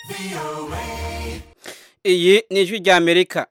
iyi ni ijwi rya amerika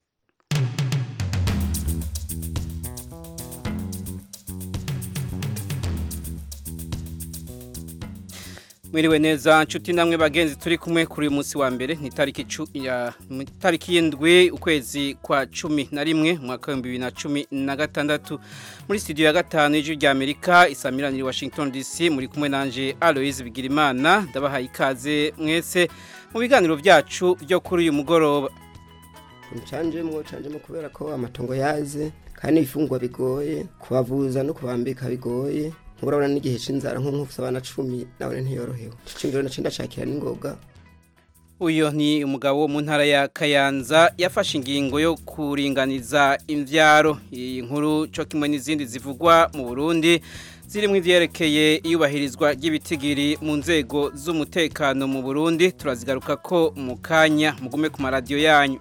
mwiriwe neza nshuti namwe bagenzi turi kumwe kuri uyu munsi wa mbere ni tariki y'indwi ukwezi kwa cumi na rimwe umwaka w'ibihumbi bibiri na cumi na gatandatu muri studio ya gatanu y'ijwi rya amerika isamirani washington dc muri kumwe nanje aloise bigirimana ndabahaye ikaze mwese mu biganiro byacu byo kuri uyu mugoroba ncanjemwo canjemwo kubera ko amatongo yaze kandi ibifungwa bigoye kubavuza no kubambika bigoye urabona n'igihe c'inzara nko nkufise abana cumi nabone ntiyorohewe cicingiro naco ndacakira n'ingoga uyu ni umugabo wo mu ntara ya kayanza yafashe ingingo yo kuringaniza imvyaro iyi nkuru co kimwe n'izindi zivugwa mu burundi zirimo ivyerekeye iyubahirizwa ry'ibitigiri mu nzego z'umutekano mu burundi turazigaruka ko mu kanya mugume ku maradiyo yanyu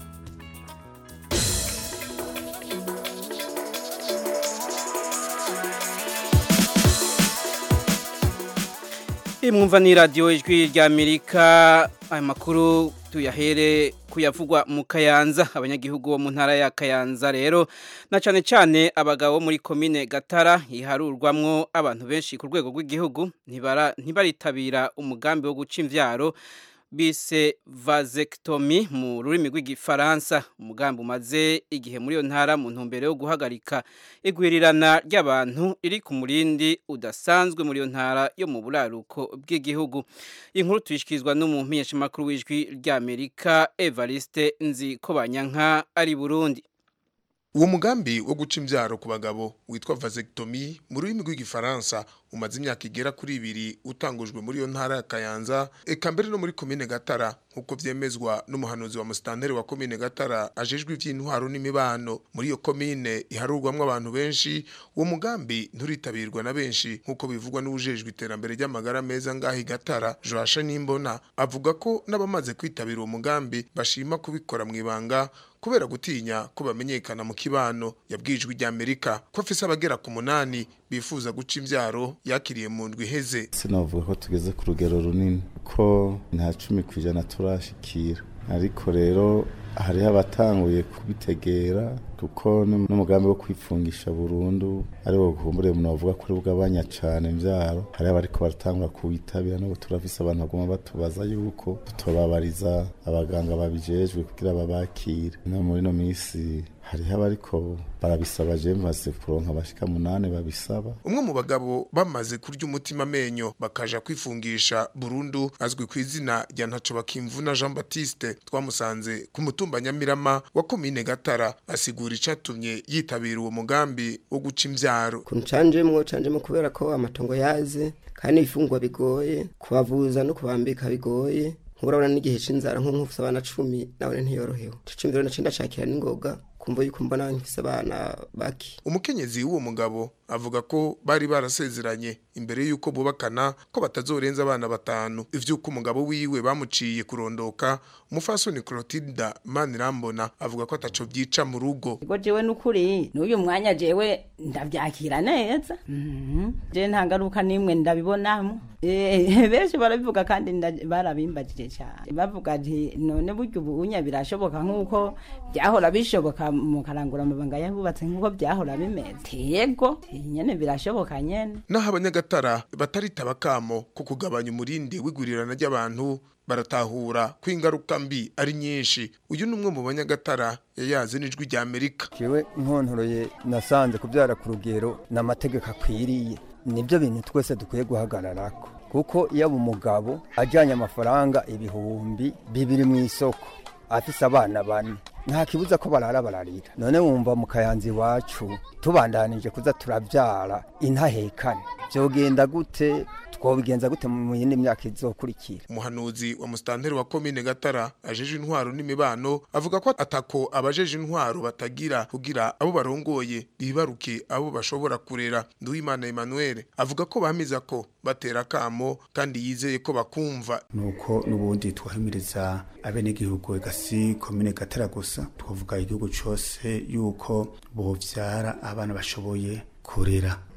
mwumva ni radiyo ijwi rya amerika aya makuru tuyahere kuyavugwa mu kayanza abanyagihugu bo mu ntara ya kayanza rero na cyane cyane abagabo muri komine gatara iharurwamwo abantu benshi ku rwego rw'igihugu ntibaritabira umugambi wo guca imvyaro bise vasectomy mu rurimi rw'igifaransa umugambi umaze igihe muri iyo ntara mu ntumbero yo guhagarika igwirirana ry'abantu iri ku murindi udasanzwe muri iyo ntara yo mu buraruko bw'igihugu inkuru tuyishyikirizwa n'umumenyeshamakuru w'ijwi ry'amerika evariste nzi ko banyanka ari burundi uwo mugambi wo guca imbyaro ku bagabo witwa vasectomy mu rurimi rw'igifaransa umaze imyaka igera kuri ibiri utangujwe muri iyo ntara ya kayanza eka mbere no muri komine gatara nk'uko vyemezwa n'umuhanuzi wa musitanteri wa komine gatara ajejwe ivy'intwaro n'imibano muri iyo komine iharurwamwo abantu benshi uwo mugambi nturitabirwa na benshi nk'uko bivugwa n'uwujejwe iterambere ry'amagara meza ngaho gatara joasha nimbona avuga ko n'abamaze kwitabira uwo mugambi bashima kubikora mu ibanga kubera gutinya ko bamenyekana mu kibano yabwijwe rya Amerika ko afise abagera ku munani bifuza guca imvyaro yakiriye mu ndwi iheze sinavuga ko tugeze ku rugero runini ko nta cumi ku ijana turashikira ariko rero hariho abatanguye kubitegera kuko n'umugambi wo kwifungisha burundu ari wo kumbure umuntu bavuga ko ari bw'abanya cane imvyaro hariho abariko baratangura kuwitabira n'ubu turafise abantu baguma batubaza yuko tutobabariza abaganga babijejwe kugira babakire no muri no misi hariho abariko barabisaba je maze kuronka abashika munane babisaba umwe mu bagabo bamaze kurya umutima amenyo bakaja kwifungisha burundu azwi ku izina rya ntaco bakimvuna Jean Baptiste twamusanze ku mutumba Nyamirama wa komine Gatara asigura icatumye yitabira uwo mugambi wo guca imvyaro kuncanjemwo canjemwo kubera ko amatongo yaze kandi ibifungwa bigoye kubavuza no kubambika bigoye urabona n'igihe c'inzara nko nkufise abana cumi nabone ntiyorohewe cicingiro naco ndacakira n'ingoga kumva yuko mbona nkifise abana baki umukenyezi w'uwo mugabo avuga ko bari barasezeranye imbere y'uko bubakana ko batazorenza abana batanu ivy'uko umugabo wiwe bamuciye kurondoka umufasoni Clotilda Manirambona avuga ko ataco vyica mu rugo ngo jewe n'ukuri n'uyu mwanya jewe ndavyakira neza je nta ngaruka nimwe ndabibonamo benshi barabivuga kandi barabimbajije cyane bavuga ati none burya ubunya birashoboka nk'uko byahora bishoboka mu karangura amabanga yahubatse nk'uko byahora bimeze yego nyene birashoboka nyene naho abanyagatara bataritaba kamo ko kugabanya umurindi w'igurirana ry'abantu baratahura ko ingaruka mbi ari nyinshi uyu ni umwe mu banyagatara yayaze n'ijwi rya amerika jewe nkontoroye nasanze kubyara ku rugero n'amategeko akwiriye nibyo bintu twese dukwiye guhagararako kuko iyo umugabo ajyanye amafaranga ibihumbi bibiri mu isoko afise abana bane nta kibuza ko barara bararira none wumva mu kayanza iwacu tubandanije kuza turabyara intahekane byogenda gute twobigenza gute mu yindi myaka izokurikira umuhanuzi wa musitanteri wa komine gatara ajeje intwaro n'imibano avuga ko atako abajeje intwaro batagira kugira abo barongoye bibaruke abo bashobora kurera nduwimana emmanuel avuga ko bamiza ko batera kamo kandi yizeye ko bakumva nuko n'ubundi twahimiriza abenegihugu gasi komine gatara gusa twavuga igihugu cose yuko bovyara abana bashoboye kurera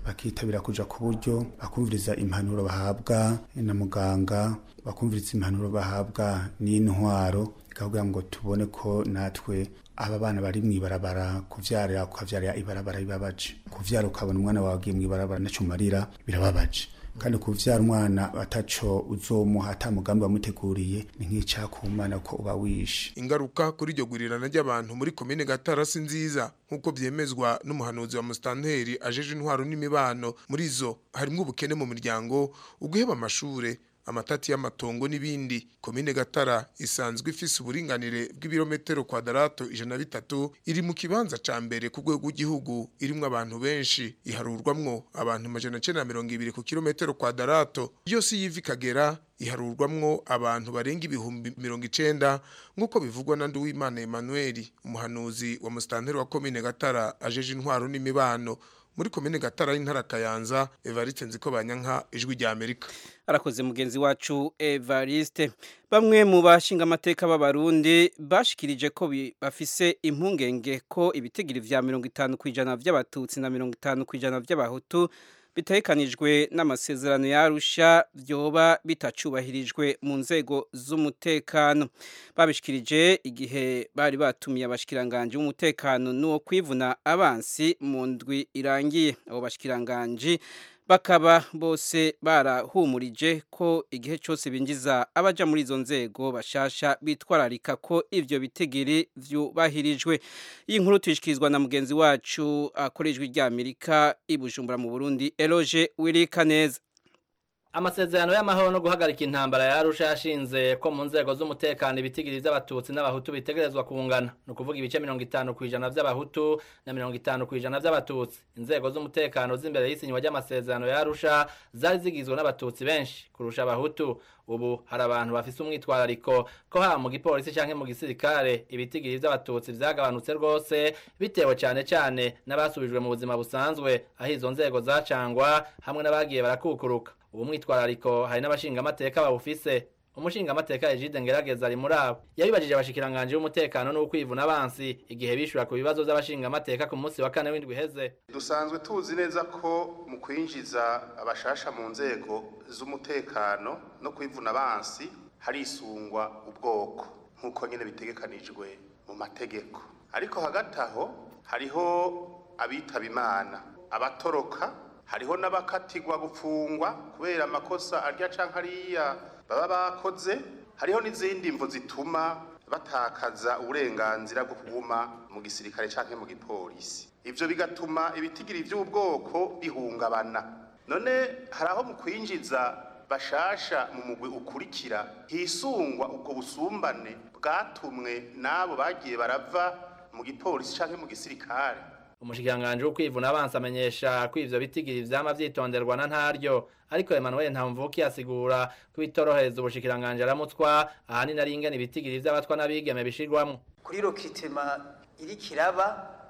bakitabira kuja ku buryo bakumviriza impanuro bahabwa na muganga bakumviriza impanuro bahabwa n'intwaro ikavuga ngo tubone ko natwe aba bana bari mw'ibarabara kuvyarira ukavyarira ibarabara bibabaje kuvyara ukabona umwana wawe agiye mw'ibarabara naco umarira birababaje kandi kuvyara umwana ataco uzomuha ata mugambi wamuteguriye ni nk'icaha ku mana ko uba wishe ingaruka kuri iryo gurirana ry'abantu muri komine gatara si nziza nk'uko vyemezwa n'umuhanuzi wa musitanteri ajeje intwaro n'imibano muri zo harimwo ubukene mu miryango uguheba amashure amatati y'amatongo n'ibindi komine gatara isanzwe ifise uburinganire bw'ibirometero kwadarato ijana na bitatu iri mu kibanza ca mbere ku rwego rw'igihugu irimwo abantu benshi iharurwamwo abantu amajana cenda na mirongo ibiri ku kilometero kwadarato yose yiva ikagera iharurwamwo abantu barenga ibihumbi mirongo icenda nk'uko bivugwa na Nduwimana Emmanuel umuhanuzi wa musitanteri wa komine gatara ajeje intwaro n'imibano muri komine gatara y'intara kayanza evariste nziko banyanka ijwi rya amerika arakoze mugenzi wacu evariste bamwe mu bashinga amateka b'abarundi bashikirije ko bafise impungenge ko ibitigiri vya mirongo itanu ku ijana vy'abatutsi na mirongo itanu ku ijana vy'abahutu bitekanijwe n'amasezerano yarusha vyoba bitacubahirijwe mu nzego z'umutekano babishikirije igihe bari batumiye abashikiranganje b'umutekano n'uwo kwivuna abansi mu ndwi irangiye abo bashikiranganje bakaba bose barahumurije ko igihe cyose binjiza abaja muri izo nzego bashasha bitwararika ko ivyo bitegeri vyubahirijwe iyi nkuru tuyishikirizwa na mugenzi wacu akorejwe rya Amerika ibujumbura mu Burundi Eloge Wirikaneza amasezerano y'amahoro no guhagarika intambara yarusha yashinze ko mu nzego z'umutekano ibitigiri by'abatutsi n'abahutu bitegerezwa kungana ni ukuvuga ibice mirongo itanu ku ijana by'abahutu na mirongo itanu ku ijana by'abatutsi inzego z'umutekano z'imbere y'isinywa ry'amasezerano yarusha zari zigizwe n'abatutsi benshi kurusha abahutu ubu hari abantu bafise umwitwarariko ko haba mu gipolisi canke mu gisirikare ibitigiri vy'abatutsi vyagabanutse rwose bitewe cane cane n'abasubijwe mu buzima busanzwe aho izo nzego zacangwa hamwe n'abagiye barakukuruka ubu mwitwarariko hari n'abashingamateka bawufise umushingamateka Egide Ngerageza ari muri abo yabibajije abashikiranganje b'umutekano n'ukwivuna abansi igihe bishura ku bibazo by'abashingamateka ku munsi wa kane w'indwi heze dusanzwe tuzi neza ko mu kwinjiza abashasha mu nzego z'umutekano no kwivuna abansi harisungwa ubwoko nk'uko nyine bitegekanijwe mu mategeko ariko hagati aho hariho abitaba imana abatoroka hariho n'abakatigwa gufungwa kubera amakosa arya canke ariya baba bakoze hariho n'izindi mvo zituma batakaza uburenganzira bwo kuguma mu gisirikare canke mu gipolisi ivyo bigatuma ibitigiri vy'ubwoko bihungabana none hari aho mu kwinjiza bashasha mu mugwi ukurikira hisungwa ubwo busumbane bwatumwe n'abo bagiye barava mu gipolisi canke mu gisirikare umushikiranganje wo kwivuna abansi amenyesha ko ivyo bitigiri vyama vyitonderwa na ntaryo ariko Emmanuel Ntamvuki asigura ko bitorohereza ubushikiranganje aramutswa ahanini ari ingene ibitigiri vy'abatwa n'abigeme bishirwamwo kuri rokitema iri kiraba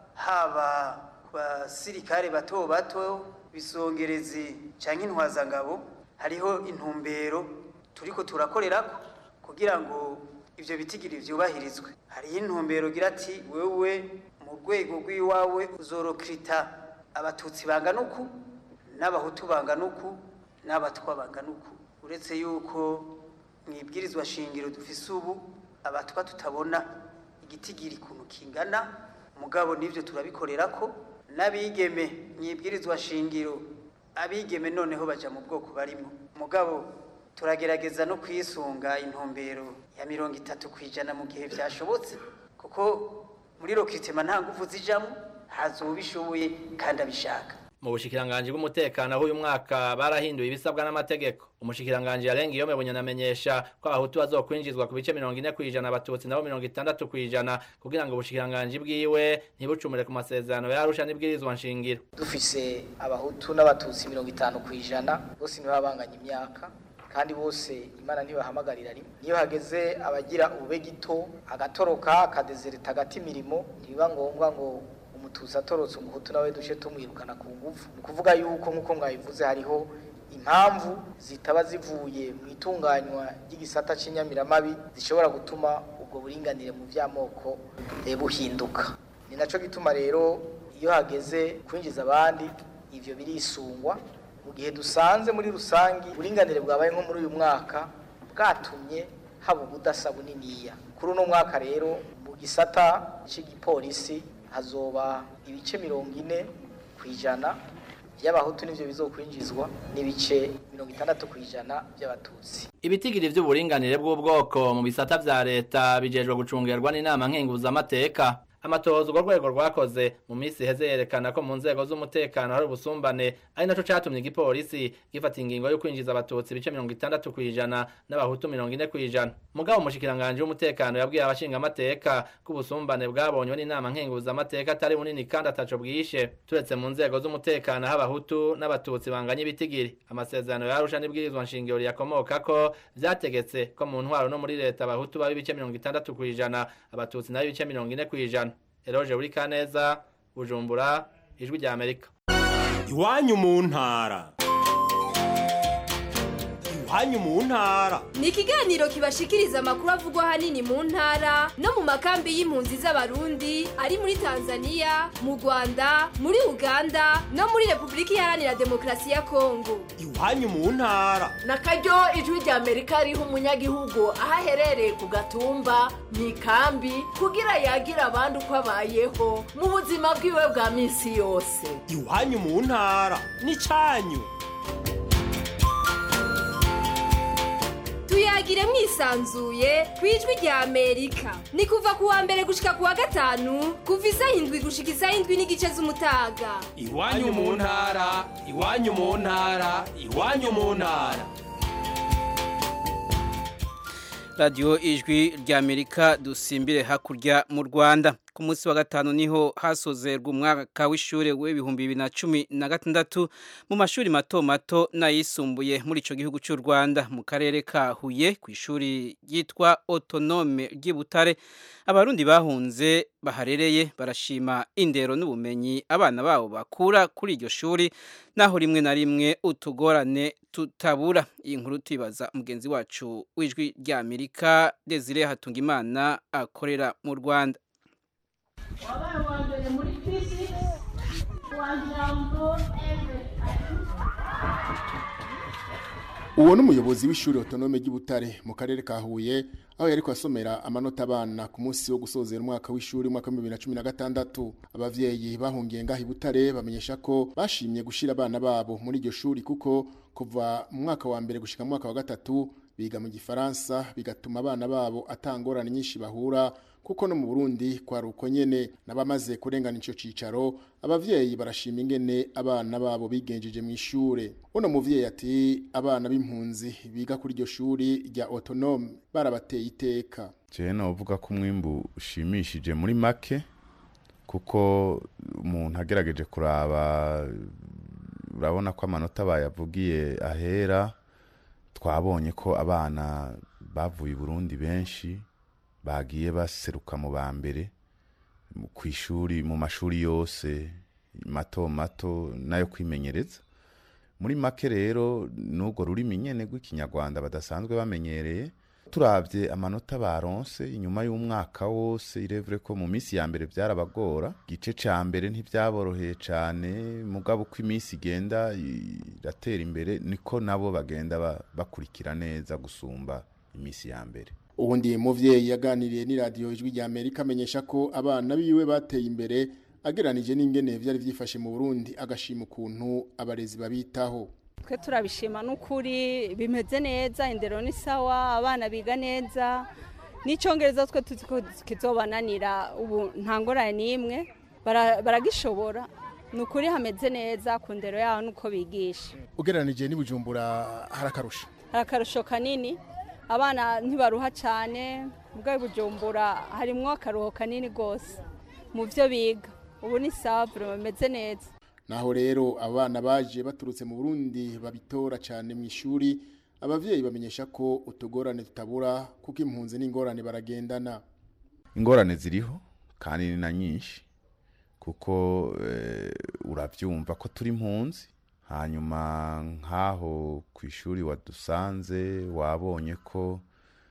haba ku basirikare bato bato bisongerezi canke intwazangabo hariho intumbero turiko turakorerako kugira ngo ivyo bitigiri vyubahirizwe hariho intumbero gira ati wewe mu rwego rw'iwawe uzorokirita abatutsi bangana uku n'abahutu bangana uku n'abatwa bangana uku uretse yuko mu ibwirizwa shingiro dufise ubu abatwa tutabona igitigiri kuntu kingana mugabo n'ibyo turabikorera ko n'abigeme mu ibwirizwa shingiro abigeme noneho baja mu bwoko barimo mugabo turagerageza no kwisunga intumbero ya mirongo itatu ku ijana mu gihe byashobotse kuko muri rokitema nta nguvu zijamo hazobishoboye kandi abishaka mu bushikiranganje bw'umutekano aho uyu mwaka barahinduye ibisabwa n'amategeko umushikiranganje yarenga iyo mebunyana amenyesha ko abahutu bazokwinjizwa ku bice mirongo ine kw'ijana abatutsi nabo mirongo itandatu kw'ijana kugira ngo ubushikiranganje bwiwe ntibucumure ku masezerano yarusha n'ibwirizwa nshingiro dufise abahutu n'abatutsi mirongo itanu kw'ijana bose nibo babanganya imyaka kandi bose imana ntibahamagarira rimwe niyo hageze abagira ubube gito agatoroka akadezereta agati imirimo ntibiba ngombwa ngo umututsi atorotse umuhutu nawe duce tumwirukana ku ngufu ni ukuvuga yuko nk'uko mwabivuze hariho impamvu zitaba zivuye mu itunganywa ry'igisata cy'inyamiramabi zishobora gutuma ubwo buringanire mu by'amoko buhinduka ni nacyo gituma rero iyo hageze kwinjiza abandi ivyo birisungwa mu gihe dusanze muri rusangi uburinganire bwabaye nko muri uyu mwaka bwatumye haba ubudasa buniniya kuri uno mwaka rero mu gisata c'igipolisi hazoba ibice mirongo ine ku ijana by'abahutu nivyo bizokwinjizwa n'ibice mirongo itandatu ku ijana by'abatutsi ibitigiri vy'uburinganire bw'ubwoko mu bisata vya leta bijejwe gucungerwa n'inama nkenguzamateka amatohoza urwo rwego rwakoze mu minsi iheze yerekana ko mu nzego z'umutekano hari ubusumbane ari naco catumye igipolisi gifata ingingo yo kwinjiza abatutsi ibice mirongo itandatu kw'ijana n'abahutu mirongo ine kw'ijana mugabo umushikiranganji w'umutekano yabwiye abashingamateka ko ubusumbane bwabonywe n'inama nkenguzamateka atari bunini kandi ataco bwishe turetse mu nzego z'umutekano aho abahutu n'abatutsi banganya ibitigiri amasezerano yarusha n'ibwirizwa nshingiro riyakomokako vyategetse ko mu ntwaro no muri leta abahutu baba ibice mirongo itandatu kw'ijana abatutsi nabo ibice mirongo ine kw'ijana eroje buri kaneza bujumbura ijwi rya amerika iwanyu mu ntara iwanyu mu ntara ni ikiganiro kibashikiriza amakuru avugwa ahanini mu ntara no mu makambi y'impunzi z'abarundi ari muri tanzania mu rwanda muri uganda no muri repubulika iharanira demokarasi ya kongo iwanyu mu ntara na karyo ijwi rya amerika riha umunyagihugu aho aherereye ku gatumba mu ikambi kugira yagira abandi uko abayeho mu buzima bwiwe bwa minsi yose iwanyu mu ntara n'icanyu tuyagire mwisanzuye ku ijwi rya amerika ni kuva ku wa mbere gushika ku wa gatanu kuva isaha indwi gushika isaha indwi n'igice z'umutaga iwanyu mu ntara iwanyu mu ntara iwanyu mu ntara radiyo ijwi rya amerika dusimbire hakurya mu rwanda ku munsi wa gatanu niho hasozerwa umwaka w'ishuri w'ibihumbi bibiri na cumi na gatandatu mu mashuri mato mato n'ayisumbuye muri icyo gihugu cy'u rwanda mu karere ka huye ku ishuri ryitwa otonome ry'i butare abarundi bahunze baharereye barashima indero n'ubumenyi abana babo bakura kuri iryo shuri naho rimwe na rimwe utugorane tutabura iyi nkuru tuyibaza mugenzi wacu w'ijwi rya amerika desire hatungimana akorera mu rwanda wabaye uwa mbere muri physics wa jambo uwo ni umuyobozi w'ishuri otonome ry'ibutare mu karere ka huye aho yari kwasomera amanota abana ku munsi wo gusozera umwaka w'ishuri umwaka w'ibihumbi bibiri na cumi na gatandatu abavyeyi bahungiye ngaho ibutare bamenyesha ko bashimye gushira abana babo muri iryo shuri kuko kuva mu mwaka wa mbere gushika mu mwaka wa gatatu biga mu gifaransa bigatuma abana babo atangorane nyinshi bahura kuko no mu Burundi kwa ruko nyene nabamaze kurengana ico cicaro abavyeyi barashima ingene abana babo bigenjeje mu ishure uno muvyeyi ati abana b'impunzi biga kuri iryo shuri rya autonome barabateye iteka je novuga ko umwimbu ushimishije muri make kuko umuntu agerageje kuraba urabona ko amanota bayavugiye ahera twabonye ko abana bavuye i Burundi benshi bagiye baseruka mu ba mbere ku ishuri mu mashuri yose mato mato nayo kwimenyereza muri make rero n'urwo rurimi nyene rw'ikinyarwanda badasanzwe bamenyereye turabye amanota baronse inyuma y'umwaka wose irevure ko mu minsi ya mbere byarabagora igice ca mbere ntibyaboroheye cane mugabo uko iminsi igenda iratera imbere niko nabo bagenda bakurikira neza gusumba iminsi ya mbere ubundi muvyeyi yaganiriye n'iradiyo ijwi rya Amerika amenyesha ko abana biwe bateye imbere ageranije n'ingene vyari vyifashe mu Burundi agashima ukuntu abarezi babitaho twe turabishima n'ukuri bimeze neza indero ni sawa abana biga neza n'icyongereza twe tuzi ko kizobananira ubu nta ngorane n'imwe baragishobora ni ukuri hameze neza ku ndero yaho nuko bigisha ugereranije n'ibujumbura hari akarusho hari akarusho kanini abana ntibaruha cyane ubwo bujumbura harimo akaruho kanini rwose mu byo biga ubu ni sawa bimeze neza naho rero abana baje baturutse mu Burundi babitora cyane mu ishuri abavyeyi bamenyesha ko utugorane tutabura kuko impunzi n'ingorane baragendana ingorane ziriho kandi ni na nyinshi kuko urabyumva ko turi impunzi hanyuma nk'aho ku ishuri wadusanze wabonye ko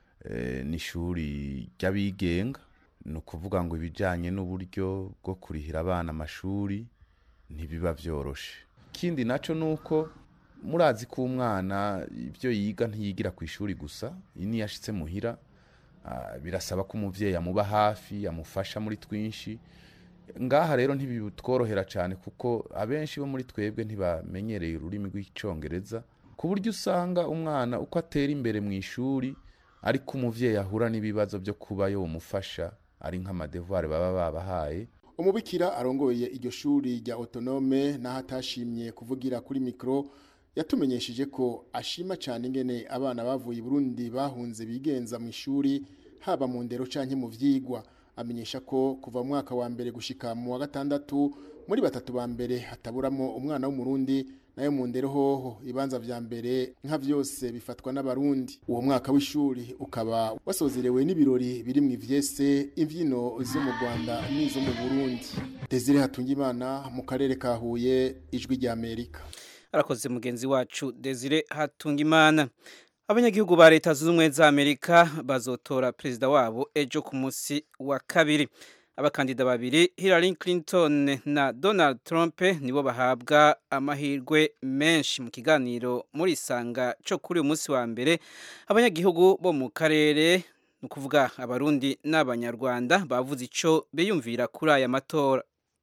ni ishuri ry'abigenga ni ukuvuga ngo ibijyanye n'uburyo bwo kurihira abana amashuri ntibiba byoroshe ikindi naco nuko murazi ko umwana ibyo yiga ntiyigira ku ishuri gusa niyo yashitse muhira ah, birasaba ko umuvyeyi amuba hafi amufasha muri twinshi ngaha rero ntibitworohera cyane kuko abenshi bo muri twebwe ntibamenyereye ururimi rw'icyongereza ku buryo usanga umwana uko atera imbere mu ishuri ariko umuvyeyi ahura n'ibibazo byo kuba yomufasha ari nk'amadevuwari baba babahaye umubikira arongoye iryo shuri rya autonome naho atashimye kuvugira kuri mikoro yatumenyesheje ko ashima cyane ingene abana bavuye i Burundi bahunze bigenza mu ishuri haba mu ndero canke mu vyigwa amenyesha ko kuva mu mwaka wa mbere gushika mu wa gatandatu muri batatu ba mbere hataburamo umwana w'umurundi nayo mu ndero hoho ibanza vya mbere nka vyose bifatwa n'abarundi uwo mwaka w'ishuri ukaba wasozerewe n'ibirori biri mu ivyese imvyino zo mu Rwanda n'izo mu Burundi Desire Hatungimana mu karere ka Huye ijwi rya Amerika arakoze mugenzi wacu Desire Hatungimana abanyagihugu ba leta zunze ubumwe za Amerika bazotora perezida wabo ejo ku munsi wa kabiri abakandida babiri Hillary Clinton na Donald Trump nibo bahabwa amahirwe menshi mu kiganiro muri isanga cyo kuri uyu munsi wa mbere abanyagihugu bo mu karere ni ukuvuga abarundi n'abanyarwanda bavuze icyo biyumvira kuri aya matora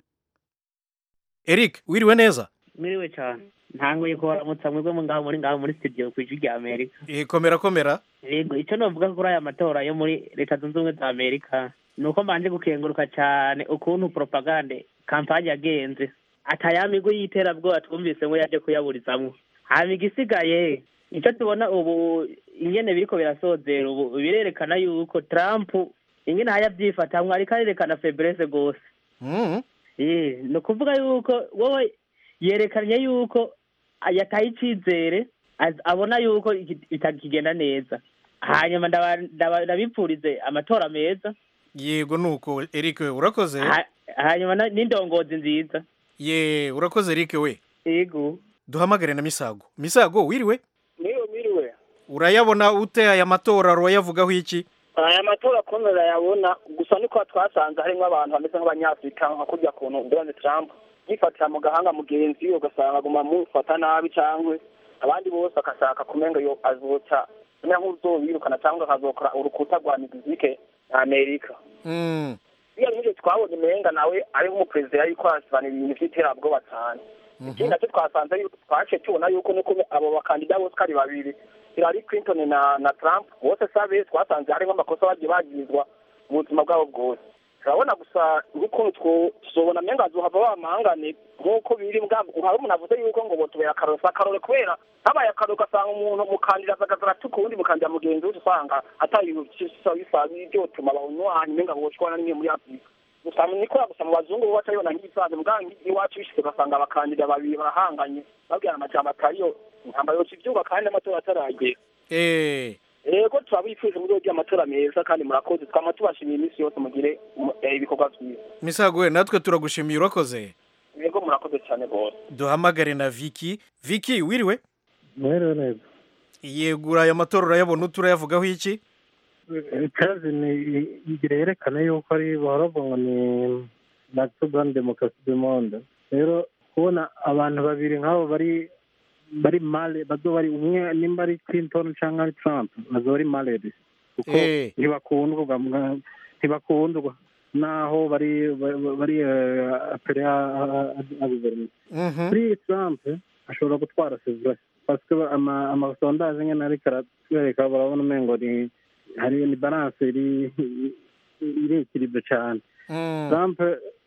Eric wiriwe neza Miriwe cyane ntanguye kubaramutsa mwebwe mu ngaho muri ngaho muri studio ku ijwi rya Amerika Eh, komera komera yego icyo novuga kuri aya matora yo muri leta zunze ubumwe za Amerika ni uko mbanje gukenguruka cyane ukuntu propagande kampanye yagenze atayamigo y'iterabwoba twumvise ngo yaje kuyaburizamwo hama igisigaye icyo tubona ubu ingene biriko birasozera ubu birerekana yuko Trump ingene hayavyifatamwo ariko arerekana faiblesse gose Eh, ni ukuvuga yuko wowe yerekanye yuko yataye icyizere az- abona yuko iki- bitakigenda neza hanyuma ndaba- ndaba- ndabipfurize amatora meza yego nuko Eric urakoze Ha- hanyuma na- n'indongozi nziza ye urakoze Eric we yego duhamagare na Misago Misago wiriwe Miriwe miriwe urayabona ute aya matora urayavugaho iki aya matora kuntu urayabona gusa niko twasanze harimo abantu bameze nk'abanyafurika nka kurya kuntu Donald Trump yifatira mu gahanga mugenzi we ugasanga aguma amufata nabi cyangwa abandi bose agashaka kumenga yo azoca umenya nk'uzobirukana cyangwa akazokora urukuta rwa migizike na Amerika Mm. iyo n'ibyo twabonye umenga nawe ari nk'umuperezida yuko arasobanura ibintu by'iterabwoba cyane ikindi nacyo twasanze yuko twace tubona yuko nuko abo bakandida bose uko ari babiri Hillary Clinton na na Trump bose sabe twasanze harimo amakosa bagiye bagizwa mu buzima bwabo bwose turabona gusa nk'ukuntu two- tuzobona menga azohava bamahangane nk'uko biri mbwabwo hari umuntu avuze yuko ngo botubera akaroro si akarore kubera habaye akaroro ugasanga umuntu umukandida azagaza aratuka uwundi mukandida mugenzi we usanga atari ibintu bisa bisa byotuma abanywanyi menga boshwana n'imwe muri afurika gusa nikora gusa mu bazungu bo batayibona nk'ibisanzwe mbwa iwacu bishyize ugasanga abakandida babiri barahanganye babwirana amajambo atariyo intambara yoca ivyuba kandi n'amatora ataragera eh rego turabifuje muri ryo amatora meza kandi murakoze twama tubashimiye iminsi yose mugire mu- eh, ibikorwa byiza Misago we natwe turagushimiye urakoze rego murakoze cyane rwose duhamagare na Vicky Vicky wiriwe mwiriwe neza yego aya matora urayabona ute urayavugaho iki ikazi ni igira yerekana yuko ari baravuga ngo ni natural demokarasi du monde rero kubona abantu babiri nk'abo bari bari male bazo bari umwe nimba ari clinton cyangwa ari trump bazo bari maledi kuko Eh. ntibakundwa bwa- ntibakundwa naho bari bari- bari eh, apere a guverinoma Mhm. kuri trump ashobora gutwara sevure parce que ama- amasondaje nyine ariko aratwereka barabona umengo ni hari ni balance iri iri ikiribyo cyane Mm. trump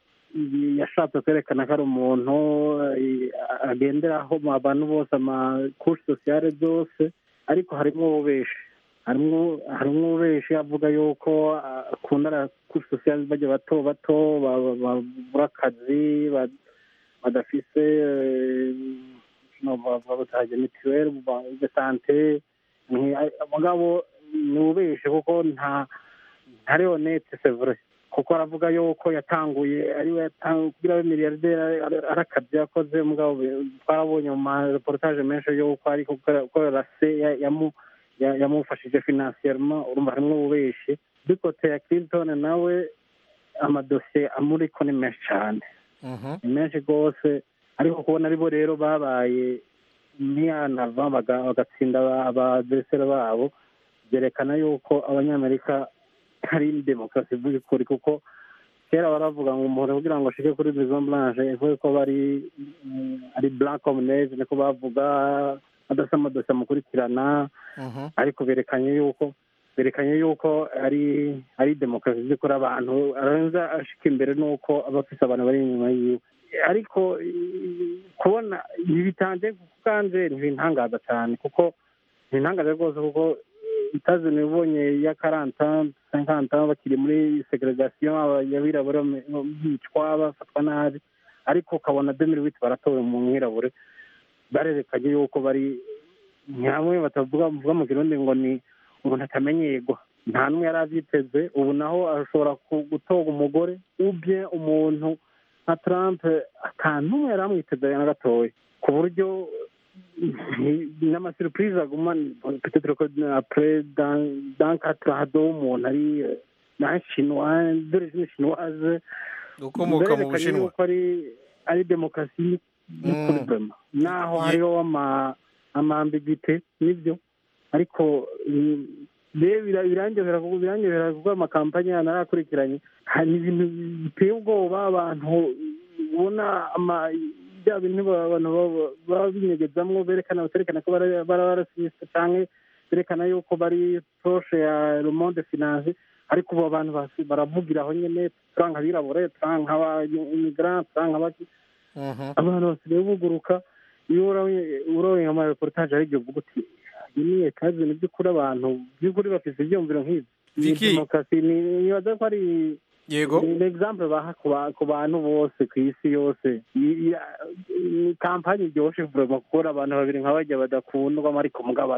yashatse kwerekana ko ari umuntu eh, agenderaho mu abantu bose amakushe sosiyale zose ariko harimo ububeshi harimo harimo ububeshi avuga yuko ah, akunda kushe sosiyale bajya bato bato ba- ba- babura akazi ba- badafise eh, no bavuga bataje mituweli de sante Nti- mugabo ni ububeshi kuko nta ntari honete c'est vrai kuko aravuga yuko yatanguye ariwe yatang- kugira abe miliyarderi ari akazi yakoze mugabo be- twarabonye mu mareportage menshi yuko ari gukora- gukorera se ya- yamu- ya- yamufashije finansiyerema urumva harimo ububeshi bikote ya clinton nawe amadosiye amuriko ni menshi cyane Mhm. ni menshi rwose ariko kubona aribo rero babaye niyanava baga- bagatsinda aba- abaderesera babo byerekana yuko abanyamerika hari demokarasi by'ukuri kuko kera baravuga ngo umuntu kugira ngo ashike kuri maison blanche ivuge ko bari mm, ari blanc comme neige niko bavuga adasa amadosiye amukurikirana ariko berekanye yuko berekanye yuko ari ari demokarasi by'ukuri abantu aranza ashika imbere nuko aba afise abantu bari inyuma yiwe ariko i- kubona ntibitanje kanje ntibintangaza cyane kuko ntibintangaza rwose kuko itazini ubonye ya karanta sankanta bakiri muri segregation abirabura bicwa bafatwa nabi ariko ukabona demiri witi baratowe mu mwirabure barerekanye yuko bari nyamwe batavuga bavuga mu kirundi ngo ni umuntu atamenyerwa nta n'umwe yari abyiteze ubu naho ashobora ku- gutorwa umugore ubye umuntu nka trump ata n'umwe yari amwiteze na gatoya ku buryo n'amasurprise aguma peut-être ko après dans dans quatre hado umuntu ari eh, na chinois d'origine chinoise Ukomoka mu Berekanye Bushinwa. yuko ari ari demokarasi y'ukuri vraiment naho hariho ama amambigite nibyo ariko mm, rero bira- birangehera kuko birangehera kuko amakampani yana narakurikiranye hari ibintu biteye ubwoba abantu ubona ama bya bintu ba- abantu baba- baba binyegezamwo berekana baterekana ko bari barasiste canke berekana yuko bari proche ya le monde finance ariko ubu abantu basi- baravugira aho nyene turanka abirabure turanka abamigrant turanka abaki abantu basigaye buguruka iyo uroye nka mareportage ari igihe uvuga uti iyi ni etaje ibintu by'ukuri abantu by'ukuri bafite ibyumviro nk'ibi ni Vicky. demokarasi ni- nibaza ko ari yego ni example baha ku ba- ku bantu bose ku isi yose I- i- ni kampani iryoshe vraiment kuko abantu babiri nka bajya badakundwa ariko mugabo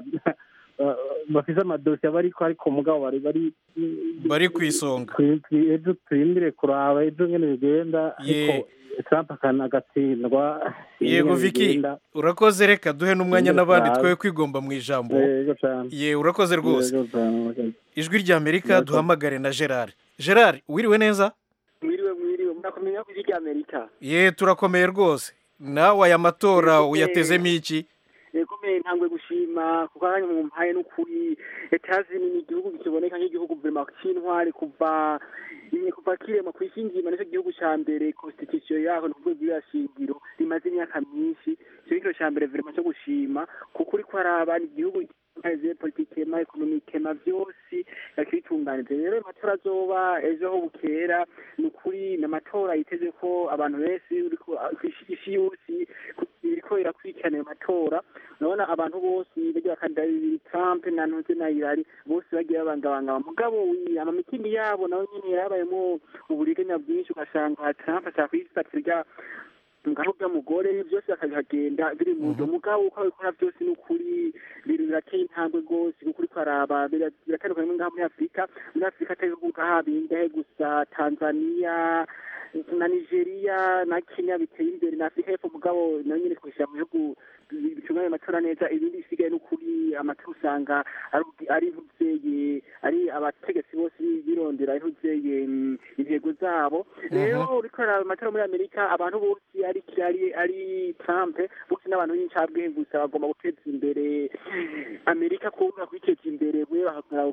bafise amadosiye bariko ariko mugabo bari bari bari ku isonga Twi- twi- ejo turindire kuraba ejo ngene bigenda Ye. ariko trump akana agatsindwa yego ingene viki bigenda. urakoze reka duhe n'umwanya Yego n'abandi cyane. twe kwigomba mu ijambo Yego cyane. ye urakoze rwose Yego cyane, urakoze. ijwi rya amerika duhamagare na gerard gerard wiriwe neza mwiriwe mwiriwe murakomeye ku ijwi ry'amerika ye turakomeye rwose nawe aya matora uyatezemo iki yekomeye ntangwe gushima kuko akanya mumpaye n'ukuri etazini ni igihugu kiboneka nk'igihugu vema c'intwari kuva imwe kuva kirema ku isi nzima nicyo gihugu ca mbere constitution yaho ni ukuvuga ibwirizwa shingiro rimaze imyaka myinshi ico ni cyo ca mbere vema co gushima kuko uriko araba ni igihugu kimaze politikema ekonomikema vyose yakibitunganije rero amatora azoba ejo aho bukera ni ukuri ni amatora yiteze ko abantu benshi uriko kw'isi isi yose iriko irakurikirana ayo matora urabona abantu bose bagiye bakandida bibiri trump na ntuze na hilary bose bagiye babangabangaba mugabo wi- amamitindi yabo nawe nyene yarabayemo uburiganya bwinshi ugasanga trump ashaka kuyifatira rya ngaho bw'umugore byose bakabihagenda biri mu nzu mugabo uko abikora byose ni ukuri biri birateye intambwe rwose kuko uriko araba bira- biratandukanye ngaha muri afurika muri afurika atari ibihugu nk'aha bingahe gusa tanzania na nigeria na kenya biteye imbere na afurika y'epfo mugabo nayo nyine twishira mu bihugu bitunganya amatora neza ibindi bisigaye n'ukuri amatora usanga ari- ari nk'uzeye ari abategetsi bose birondera ari nk'uzeye mm, intego zabo rero uriko araba amatora muri amerika abantu bose ari ari ari trump bose n'abantu b'incabwenge gusa bagomba guteza imbere amerika kubura kwiteza imbere we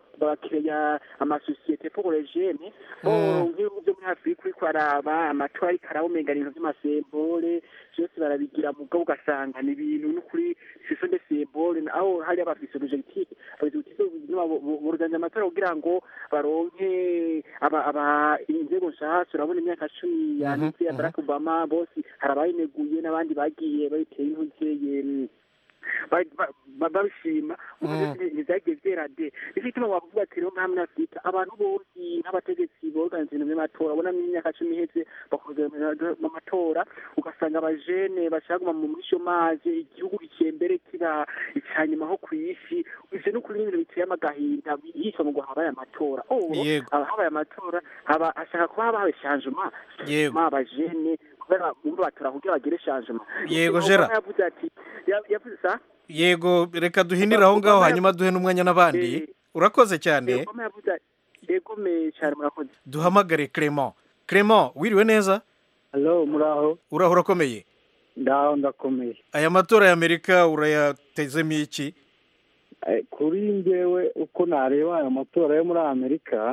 bakeya amasosiyete pour les jeunes or nk'ibihugu byo muri afurika uriko araba amatora ariko arabomengana ibintu vy'amasembole vyose barabigira mugabo ugasanga ni ibintu n'ukuri siso de sembole aho hari abafise objectif objectif buruganje amatora kugira ngo baronke aba aba inzego nshasha urabona imyaka cumi yanditse ya barack obama bose hari abayineguye n'abandi bagiye bayiteye intuzeye ba- ba- ba- babishima ntibyagiye byera de nicyo gituma wakuvuga ati rero nka muri afurika abantu bose nk'abategetsi boganiza ibintu by'amatora ubona mu myaka cumi iheze bakoze mu matora ugasanga abajene bashaka kuguma muri shomaje igihugu gikembere kiba icya nyuma ho ku isi ivyo ni ukuri n'ibintu biteye amagahinda yitwa ngo habaye amatora oh Yego. haba habaye amatora haba hashaka kuba habaye changement Yego. ma abajene kubera bumva batora kugira bagire changement Yego, Obama Gerard. yavuze ati ya- yavuze sa yego reka duhinire aho ngaho hanyuma duhe n'umwanya n'abandi urakoze cyane Obama yavuze ati egome cyane murakoze duhamagare clement clement wiriwe neza Hello, muraho uraho urakomeye ndaho ndakomeye aya matora y'amerika urayatezemo iki Eh, kuri njyewe uko nareba aya matora yo muri amerika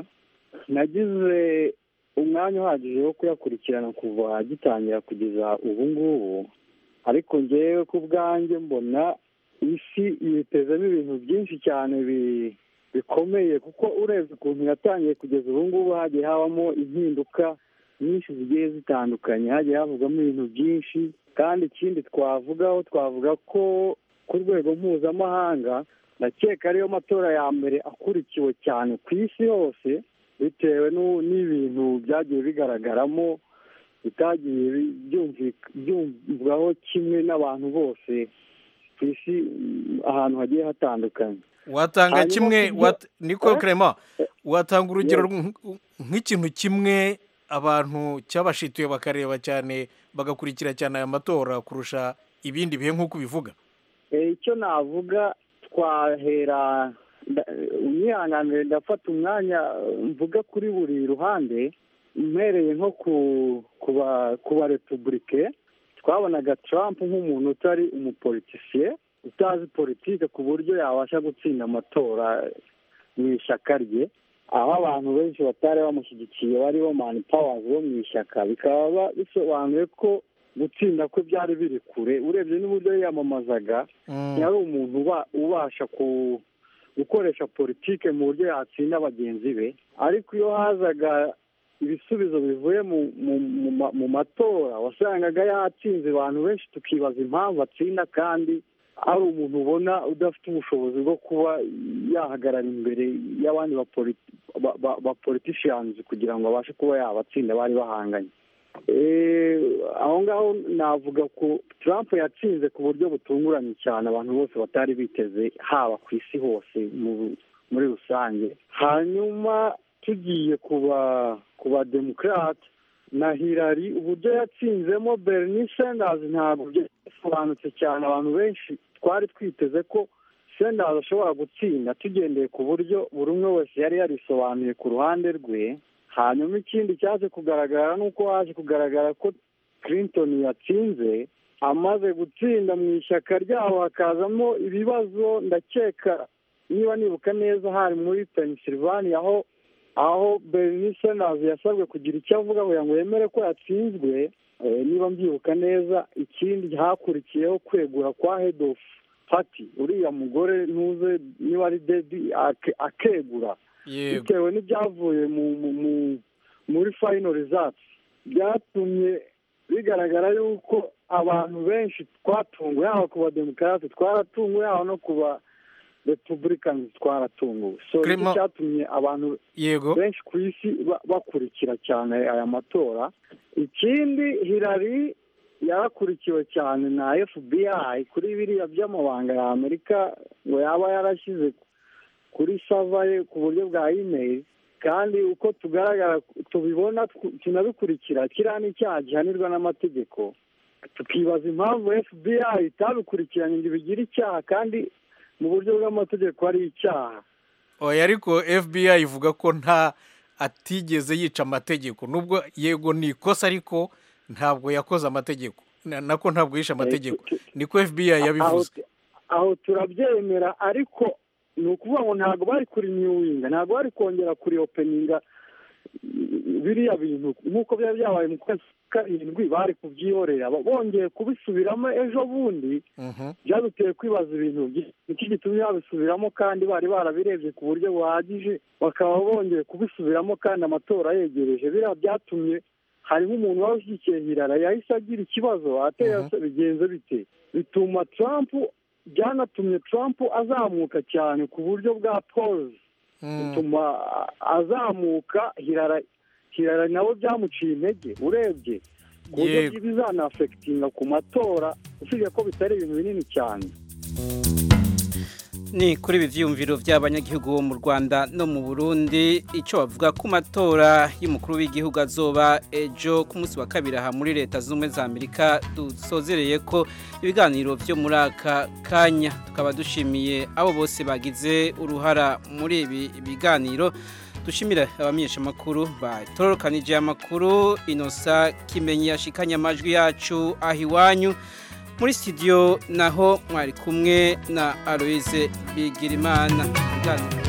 nagize umwanya uhagije wo kuyakurikirana kuva agitangira kugeza ubu ngubu ariko njyewe ku bwanjye mbona isi yitezemo ibintu byinshi cyane bi- bikomeye kuko urebye ukuntu yatangiye kugeza ubu ngubu hagiye habamo impinduka nyinshi zigiye zitandukanye hagiye havugamo ibintu byinshi kandi ikindi twavugaho twavuga ko ku rwego mpuzamahanga ndakeka ariyo matora ya mbere akurikiwe cyane ku isi hose bitewe n'u- n'ibintu byagiye bigaragaramo bitagiye bi- byumvika- byumvwaho kimwe n'abantu bose ku isi mm, ahantu hagiye hatandukanye watanga Hanyuma kimwe ku byo- wat- niko Eh? Clement watanga urugero Yes. nk- nk'ikintu kimwe abantu cyabashituye bakareba cyane bagakurikira cyane aya matora kurusha ibindi bihe nk'uko ubivuga Eh, icyo navuga twahera nda- umwihanganire ndafata umwanya eh, mvuga kuri buri ruhande mpereye nko ku ku ba- ku ba repubulike twabonaga Trump nk'umuntu utari umupolitisiye utazi politike ku buryo yabasha gutsinda amatora mu ishyaka rye aho abantu benshi batari bamushyigikiye baribo mani pawazi bo mu ishyaka bikaba ba- bisobanuye ko gutsinda kwe byari biri kure urebye n'uburyo yiyamamazaga yari umuntu uba- ubasha ku gukoresha politike mu buryo yatsinda bagenzi be ariko iyo hazaga ibisubizo bivuye mu mu mu ma- mu matora wasangaga yatsinze abantu benshi tukibaza impamvu atsinda kandi ari umuntu ubona udafite ubushobozi bwo kuba yahagarara imbere y'abandi bapoliti- ba- ba- bapoliticians kugira ngo abashe kuba yabatsinda bari bahanganye Eh, aho ngaho navuga ko Trump yatsinze ku buryo butunguranye cyane abantu bose batari biteze haba ku isi hose mu- muri rusange hanyuma tugiye kuba ku ba democrat na Hillary uburyo yatsinzemo Bernie Sanders ntabwo byasobanutse cyane abantu benshi twari twiteze ko Sanders ashobora gutsinda tugendeye ku buryo buri umwe wese yari yarisobanuye ku ruhande rwe hanyuma ikindi cyaje kugaragara ni uko haje kugaragara ko Clinton yatsinze amaze gutsinda mu ishyaka ryabo hakazamo ibibazo ndakeka niba nibuka neza hari muri Pennsylvania aho aho Bernie Sanders yasabwe kugira icyo avuga kugira ngo yemere ko yatsinzwe eh, niba mbyibuka neza ikindi hakurikiyeho kwegura kwa head of party uriya mugore ntuze niba ari dedi ake- akegura yego bitewe n'ibyavuye mu mu mu- muri final results byatumye bigaragara yuko abantu benshi twatunguwe haba ku bademokarate twaratunguwe haba no ku ba republicans twaratunguwe so nicyo Clement- cyatumye abantu yego benshi ku isi ba- bakurikira cyane aya matora ikindi Hillary yarakurikiwe cyane na FBI kuri biriya by'amabanga ya Amerika ngo yaba yarashyize kuri sava ye ku buryo bwa email kandi uko tugaragara tubibona tw- tunabikurikira kiriya ni icyaha gihanirwa n'amategeko tukibaza impamvu FBI itabikurikiranye ngo ibigire icyaha kandi mu buryo bw'amategeko ari icyaha oya ariko FBI ivuga ko nta atigeze yica amategeko nubwo yego ni ikosa ariko ntabwo yakoze amategeko Na- nako ntabwo yishe amategeko niko FBI yabivuze aho, aho turabyemera ariko ni ukuvuga ngo ntabwo bari kuri nyuwinga ntabwo bari kongera kuri openinga biriya bintu nk'uko byari byabaye mu kwezi kwa karindwi bari kubyihorera Bo- bongeye kubisubiramo ejo bundi byaduteye kwibaza ibintu byinshi. iki gitumye babisubiramo kandi bari barabirebye ku buryo buhagije bakaba bongeye kubisubiramo kandi amatora yegereje biriya byatumye harimo umuntu waba ushyigikiye hirara yahise agira ikibazo ateye se bigenze bite bituma Trump byanatumye Trump azamuka cyane ku buryo bwa pose bituma azamuka hirara hirara nawe byamuciye intege urebye ku buryo Yego. bizanafekitinga ku matora usibye ko bitari ibintu binini cyane ni kuri ibi byiyumviro by'abanyagihugu bo mu rwanda no mu burundi icyo bavuga ku matora y'umukuru w'igihugu azoba ejo ku munsi wa kabiri aha muri leta zunze ubumwe za amerika dusozereye ko ibiganiro byo muri aka kanya tukaba dushimiye abo bose bagize uruhara muri ibi biganiro dushimire abamenyesha amakuru batororokanije amakuru inosa kimenyi yashikanye amajwi yacu aho iwanyu muri studio naho mwari kumwe na Aloise Bigirimana